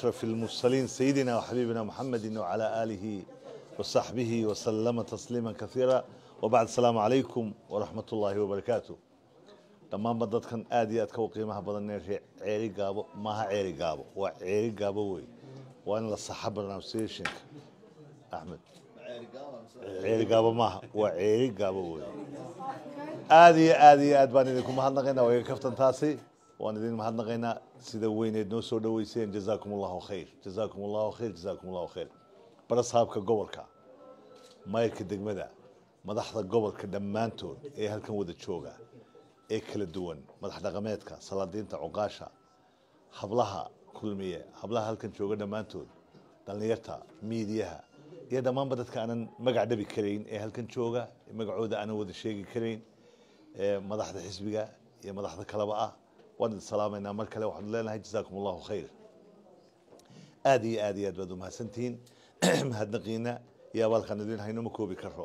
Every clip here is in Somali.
أشرف المرسلين سيدنا وحبيبنا محمد وعلى آله وصحبه وسلم تسليما كثيرا وبعد السلام عليكم ورحمة الله وبركاته dhammaanba dadkan aad iyo aad ka u qiimaha badan ee ceeri gaabo maaha ceeri gaabo waa ceeri gaabo wey waa in la saxa pronunciationka axmed ceeri gaabo maaha waa ceeri gaabo wey aad iyo aad iyo aad baan idinku mahadnaqaynaa waa iga kaftan taasi waan idin mahadnaqaynaa sida weyneed noo soo dhaweyseen jazaakum allahu khayr jazaakum allahu khayr jazaakum allahu khayr barasaabka gobolka mayrka degmada madaxda gobolka dhammaantood ee halkan wada jooga ee kala duwan madax dhaqameedka salaadiinta cuqaasha hablaha kulmiye hablaha halkan jooga dhammaantood dhallinyarta miidiyaha iyo dhammaanba dadka aanan magac dhabi karayn ee halkan jooga magacooda aanan wada sheegi karayn ee madaxda xisbiga iyo madaxda kaleba ah waan idin salaamaynaa mar kale waxaanu leenahay jazaakum allahu khayr aad iyo aad iyo aad baad umahadsantihiin mahadnaqiina iyo abaalkaan idin hayno ma koobi karo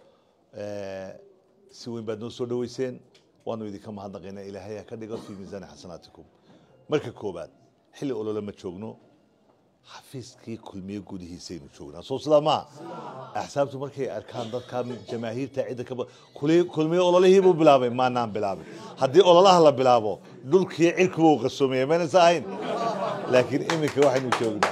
si weyn baad noo soo dhaweyseen waanu idinka mahadnaqaynaa ilaahay ha ka dhigo fii miisaani xasanaatikum marka koobaad xilli olole ma joogno xafiiskii kulmiye gudihiisaynu joognaa soo sidaa maa axsaabtu markay arkaan dadka jamaahiirta cidda ka kulmiye ololihii buu bilaabay maanaan bilaabin haddii ololaha la bilaabo dhulkii cirkuba uu qasoomaya maynaysa ahayn laakiin iminka waxaynu joognaa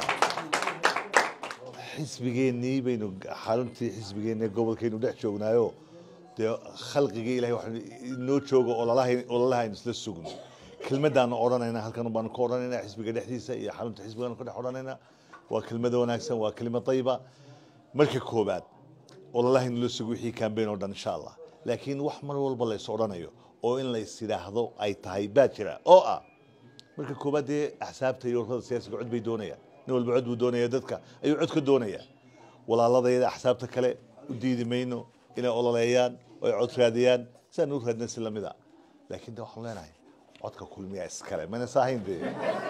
xisbigeennii baynu xaruntii xisbigeenna gobolkaynu dhex joognaayo dee khalqigii ilahay waxaan inoo joogo ololaha ololaha aynu isla sugno kelmadaanu odhanayna halkan baanu ka odhanayna xisbiga dhexdiisa iyo xarunta xisbigaanu ka dhex odhanayna waa kelmada wanaagsan waa kelima dayba marka koobaad ololaha aynu la sugo wixii kambeyn oo dhan insha allah laakiin wax mar walba la is odhanayo oo in la is yidhaahdo ay tahay baa jira oo ah marka koobaad dee axsaabta iyo ururada siyaasiga cod bay doonayaan nin walba cod buu doonaya dadka ayuu cod ka doonaya walaaladayada axsaabta kale u diidi mayno inay ololeeyaan oo ay cod raadiyaan sidaan u raadina si lamid a laakiin de waxaan leenahay codka kulmiya iskale mayna saahayn dee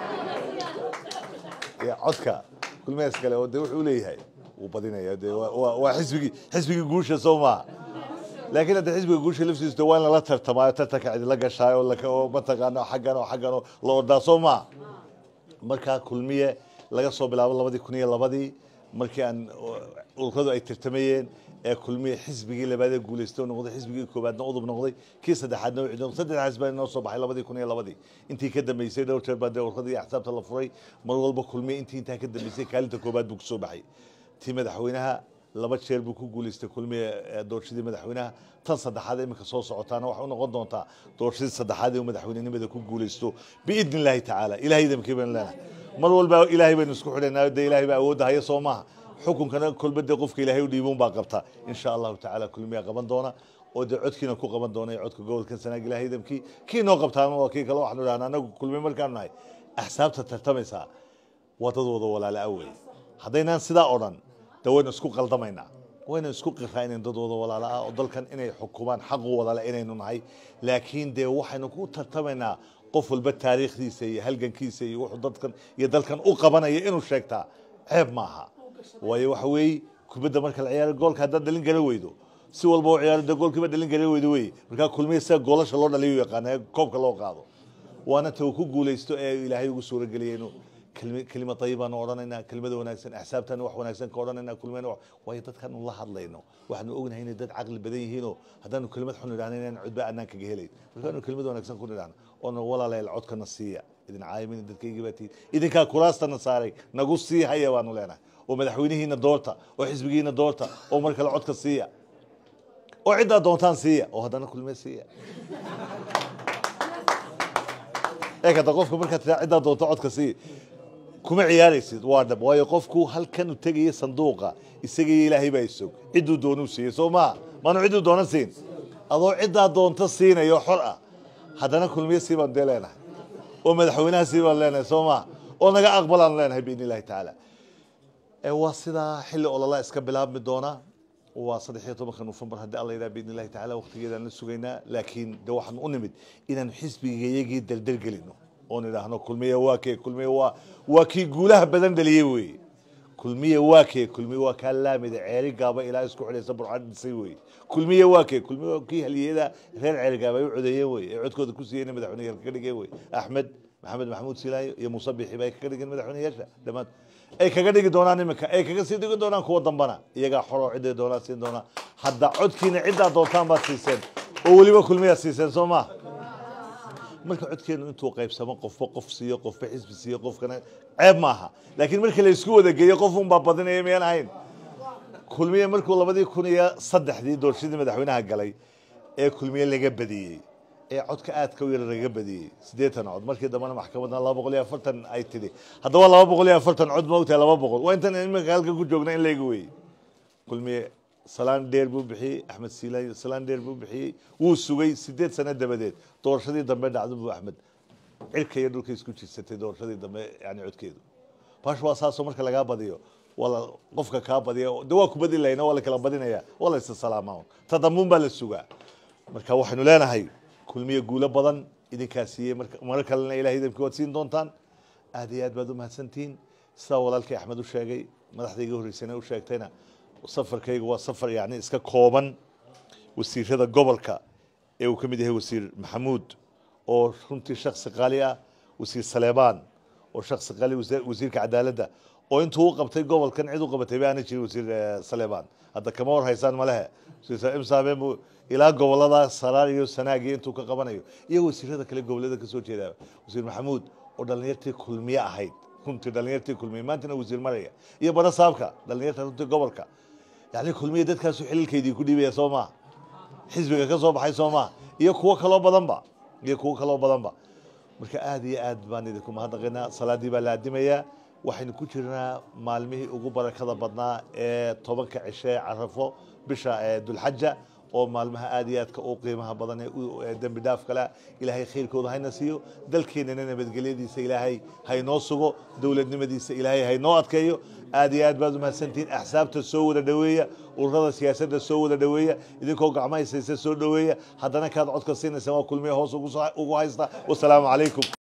ya codka kulmiya iskale oo de wuxuu leeyahay wuu badinaya de waa waa xisbigii xisbigii guusha soo maaha laakiin hadda xisbiga guusha laftiisa de waa in lala tartamaayo tartanka cidila gashaayo oo mataqaano xaggan oo xaggan oo la ordaa soo maaha markaa kulmiye laga soo bilaabo labadii kun iyo labadii markii aan ururadu ay tartamayeen ee kulmiye xisbigii labaad ee guuleystay noqday xisbigii koobaadna udub noqday kii saddexaadna wixii noqday saddex xisbi baa inoo soo baxay labadii kun iyo labadii intii ka dambeysay dhowr jeer baa dee ururada iyo axsaabta la furay mar walba kulmiye intii intaa ka dambeysay kaalinta koobaad buu kusoo baxay tii madaxweynaha laba jeer buu ku guuleystay kulmiye doorashadii madaxweynaha tan saddexaad iminka soo socotaana waxay u noqon doontaa doorashadii saddexaad ee madaxweynenimada ku guuleysto biidni illaahi tacaala ilahay idamkii baynu leenahay mar walba ilaahay baynu isku xidhaynaa dee ilaahay baa awoodda haya soo maaha xukunkana kolbade qofka ilaahay u dhiibun baa qabta insha allahu tacaala kulmiya qaban doona oo dee codkiina ku qaban doona codka gobolkan sanaag ilahay idamkii kii noo qabtaana waa kii kale waxaanu idhahnaa anagu kulmiye markaanu nahay axsaabta tartamaysaa waa dad wada walaala awey haddaynaan sidaa odhan de waynu isku qaldamaynaa waynu isku qiraa inayn dad wada walaala ah oo dalkan inay xukumaan xaqu wadale inaynu nahay laakiin dee waxaynu ku tartamaynaa qof walba taariikhdiisa iyo halgankiisa iyo wuxuu dadkan iyo dalkan u qabanaya inuu sheegtaa ceeb maaha waayo waxa weeye kubadda marka la ciyaaro goolka haddaad dhalin gara weydo si walba u ciyaaro dee goolkiiba dhalin gara weydo wey markaa kulmiya sida goolasha loo dhaliyo yaqaana ee koobka loo qaado waana ta uu ku guulaysto ee ilaahay ugu suurageliyay inuu kelima tayibaanu odhanaynaa kelimada wanaagsan axsaabtaanu wax wanaagsan ka odhanaynaa kulmiyana waayo dadkaanu la hadlayno waxaanu ognahay inay dad caqli badan yihiinoo haddaanu kelimad xun idhahna inaan cudba annaan kaga helayn markaanu kelimad wanaagsan ku nidhahno oona walaaleel codkana siiya idin caayimin dadkaygii baa tihin idinkaa kuraastana saaray nagu sii haya baanu leenahay oo madaxweynihiina doorta oo xisbigiina doorta oo mar kale codka siiya oo ciddaa doontaan siiya oo haddana kulmiye siiya ee kada qofka markaad tiraa ciddaa doonta codka siiya kuma ciyaaraysid waa dhab waayo qofku halkan u tegaya sanduuqa isagaiyo ilaahay baa isog cidduu doonuu siiyey soo maa maanu cidduu doonan siin adoo ciddaa doonta siinayo xor ah haddana kulmiye sii baan dee leenahay oo madaxweynaha sii baan leenahay soo maa oo naga aqbalaan leenahay biidni illahi tacaala waa sidaa xilli ololaa iska bilaabmi doona waa saddex iyo tobanka nofembar haddii alla yidhaha biidni illahi tacaala waqtigeedaan la sugaynaa laakiin de waxaan u nimid inaanu xisbigayagii daldalgelino oon idhaahno kulmiye waa kee kulmiye waa waa kii guulaha badan dhaliyey weeye kulmiye waa kee kulmiye waa kaa laamida ceeri gaaba ilaa isku xidhaysa burcad dhisay weeye kulmiye waa kee kulmiye waa kii haliyada reer ceeri gaaba ay u codeeyeen weye ee codkooda ku siiyeen madaxweyne halka ka dhigeen weye axmed maxamed maxamuud silaayo iyo muuse bixiba ay kaga dhigeen madaxweyneyaasha dhammaan ay kaga dhigi doonaan iminka ay kaga sii dhigi doonaan kuwa dambana iyagaa xoroo ciday doonaan siin doonaa hadda codkiina ciddaa doontaan baad siiseen oo weliba kulmiyaad siiseen soo maa marka codkeenu intuu qaybsamo qofba qof siiyo qofba xisbi siiyo qofkana ceeb maaha laakiin markii la isku wada geeyo qof unbaa badinaya miyaan ahayn kulmiye markuu labadii kun iyo saddexdii doorashadii madaxweynaha galay ee kulmiye laga badiyey ee codka aadka u yar laga badiyey siddeetan cod markii dambena maxkamadna laba boqol iyo afartan ay tidhi haddaba laba boqol iyo afartan cod ma ogtahay laba boqol waa intan iminka halkan ku joogna in layga weeyey kulmiye salaan dheer buu bixiyey axmed siilaay salaan dheer buu bixiyey wuu sugay sideed sano dabadeed doorashadii dambe dhacdo buu axmed cirka iyo dhulka isku jirsatay doorashadii dambe yani codkeedu bash waa saasoo marka lagaa badiyo wala qofka kaa badiya de waa ku badi lahayna waa la kala badinaya waa la isa salaamaa ta dambuun baa la sugaa marka waxaynu leenahay kulmiye guulo badan idinkaa siiyey marar kalena ilahay idamkii waad siin doontaan aad iyo aad baad u mahadsantihiin sidaa walaalkay axmed u sheegay madaxdayga horreysana u sheegtayna safarkayga waa safar yani iska kooban wasiirada gobolka ee uu ka mid yahay wasiir maxamuud oo runtii shaksi qaali ah wasiir saleebaan oo shaksi qaali wasiirka cadaaladda oo intuu u qabtay gobolkan cid u qabatay ba aana jirin wasiir saleebaan hadda kama war haysaan malehe imsaabeen buu ilaa gobolada saraar iyo sanaag iyo intuu ka qabanayo iyo wasiirada kale gobolada kasoo jeeda wasiir maxamuud oo dhalinyartii kulmiye ahayd runtii dhalinyartii kulmiye maantana wasiir maraya iyo bara saabka dhalinyarta runtii gobolka yani kulmiye dadkaasu xililkeydii ku dhiibaya soo maa xisbiga ka soo baxay soo maa iyo kuwo kaloo badanba iyo kuwo kaloo badanba marka aad iyo aad baan idinku mahadnaqaynaa salaadii baa la adimayaa waxaynu ku jirnaa maalmihii ugu barakada badnaa ee tobanka cishe ee carafo bisha dulxaja oo maalmaha aad iyo aadka u qiimaha badan ee dembi dhaaf kale ilaahay khayrkooda hayna siiyo dalkeenana nabadgelyadiisa ilaahay haynoo sugo dowladnimadiisa ilaahay haynoo adkeeyo aad iyo aad baad umahadsantihiin axsaabta soo wada dhoweeya ururada siyaasadda soo wada dhoweeya idinkoo gacmo haysaysa soo dhoweeya haddana kaad codka siinaysa waa kulmiya hoos ugu haysta wasalaamu calaykum